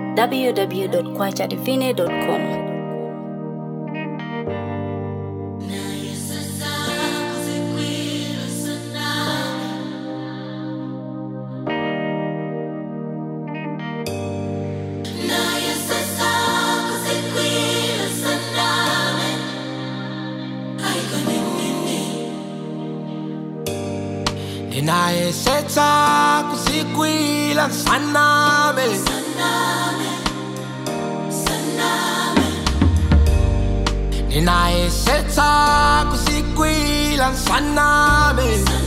www.kwachadivine.com. ndinayesetsa kuzikwila nsaname ndinayesetsa kuzikwila nsaname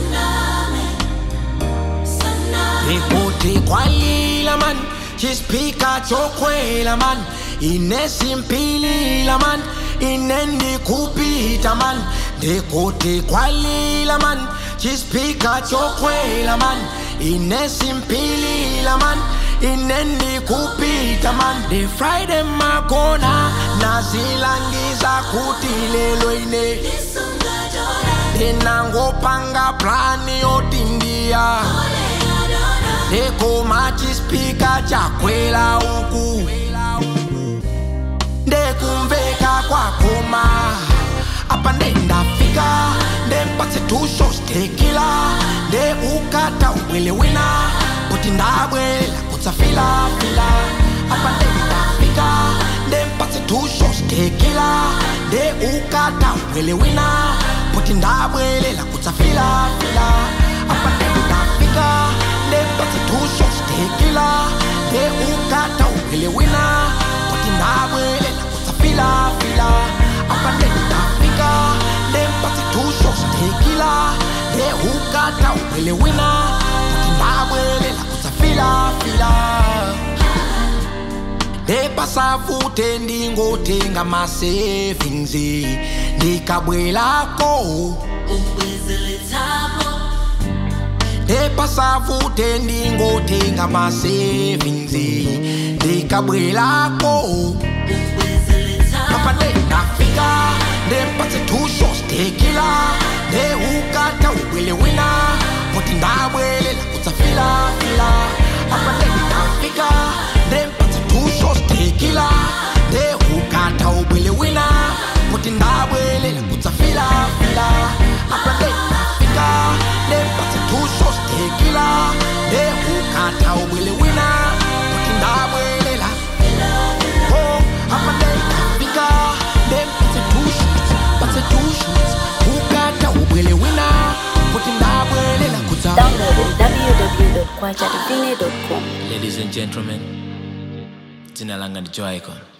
ndikuti kwalila man chispika chokwela man inesimpilila man inendikupita man ndikuti kwalila man chispika chokwela man inesimpilila man inendikupita man the friday makona nazilangiza kuti lelo ine ndinangopanga plani yotindiya ndekoma chispika chakwela uku ndekumveka kwakoma apa ndendafika ndempatse tusho stekila nde ukata ubwele wina kuti ndabwela kutsafilafila apa ndendafika ndempatse tusho stekila nde ukata ubwele wina kuti ndabwelela kutsafilafila apa ndendafika ndempatse tusho stekila nde ukata ubwele wina kuti ndabwelela kutsafilafila apa ndendafika ndempatse tusho stekila nde ukata ubwele wina kuti ndabwelela kutsafilafila ndepasavute ndingotenga masavings ndikabwelako ndepasavute ndingotenga masavings ndikabwelako papa ndendafika ndempatse tusho stekila ndeukata ubwele wina kuti ndabwelela kutsafilafila apa ndendafika ndempatse tusho stekila ndeukata ubwele wina kuti ndabwelela kutsafilafila apa ndendafika ndempatse tusho stekila ndeukata ubwele wina kuti ndabwelela Oh, apa ndendafika ndempatse tusho patse tusho ukata ubwele wina kuti ndabwelela kutsa Download on www.kwachadivine.com. Ladies and gentlemen, jina langa ni Joy Icon.